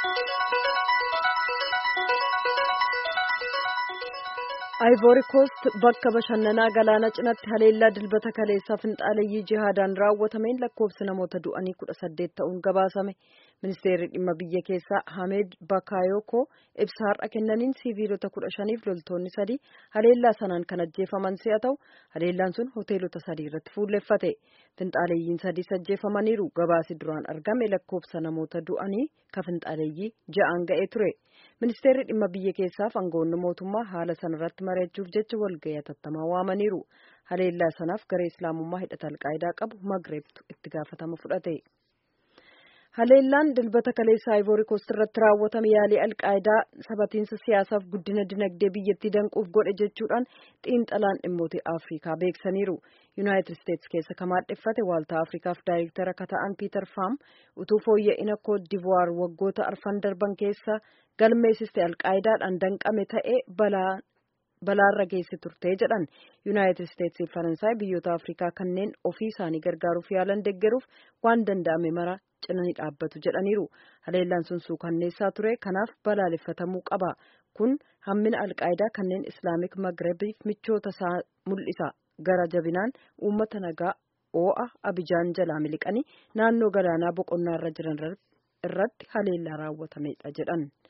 Ivory Coast bakka bashannanaa galaana cinaatti haleellaa dilbata kaleessaa finxaaleeyyii jihaadaan raawwatameen lakkoofsi namoota du'anii kudha saddeet ta'uun gabaasame. Ministeerri dhimma biyya keessaa Hamed Bakayoko ibsa har'a kennaniin siviilota kudha shaniif loltoonni sadii haleellaa sanaan kan ajjeefaman si'a ta'u haleellaan sun hoteelota sadii irratti fuulleffate. Finxaaleeyyiin sadii ajjeefamaniiru gabaasi duraan argame lakkoofsa namoota du'anii ka finxaaleeyyii ja'aan ga'ee ture. Ministeerri dhimma biyya keessaaf aangawoonni mootummaa haala sanarratti mari'achuuf jecha walga'ii hatattamaa waamaniiru. Haleellaa sanaaf garee Islaamummaa hidhata alqaayidaa qabu Magreebtu itti gaafatama fudhate. Haleellaan dilbata kaleessaa Ivory Coast irratti raawwatame yaalii alqaayidaa sabatiinsa siyaasaaf guddina dinagdee biyyattii danquuf godhe jechuudhaan xiinxalaan dhimmoota Afrikaa beeksaniiru. Yuunaayitid Isteetsi keessa ka maadheffate waaltaa Afrikaaf daayirektara ka ta'an Piiter Faam utuu fooyya'ina Koot Divuwaar waggoota arfan darban keessa galmeessiste alqaayidaadhaan danqame ta'e balaa balaarra geesse turte jedhan yuunaayitid isteetsii fi faransaay biyyoota afrikaa kanneen ofii isaanii gargaaruuf yaalan deggeruuf waan danda'ame mara cina ni dhaabbatu jedhaniiru haleellaan sun suukanneessaa ture kanaaf balaaleffatamuu qaba kun hammina alqaayidaa kanneen islaamik magrebiif michoota isaa mul'isa gara jabinaan uummata nagaa oo'a abijaan jalaa miliqanii naannoo galaanaa boqonnaa irra jiran irratti haleellaa raawwatamedha jedhan.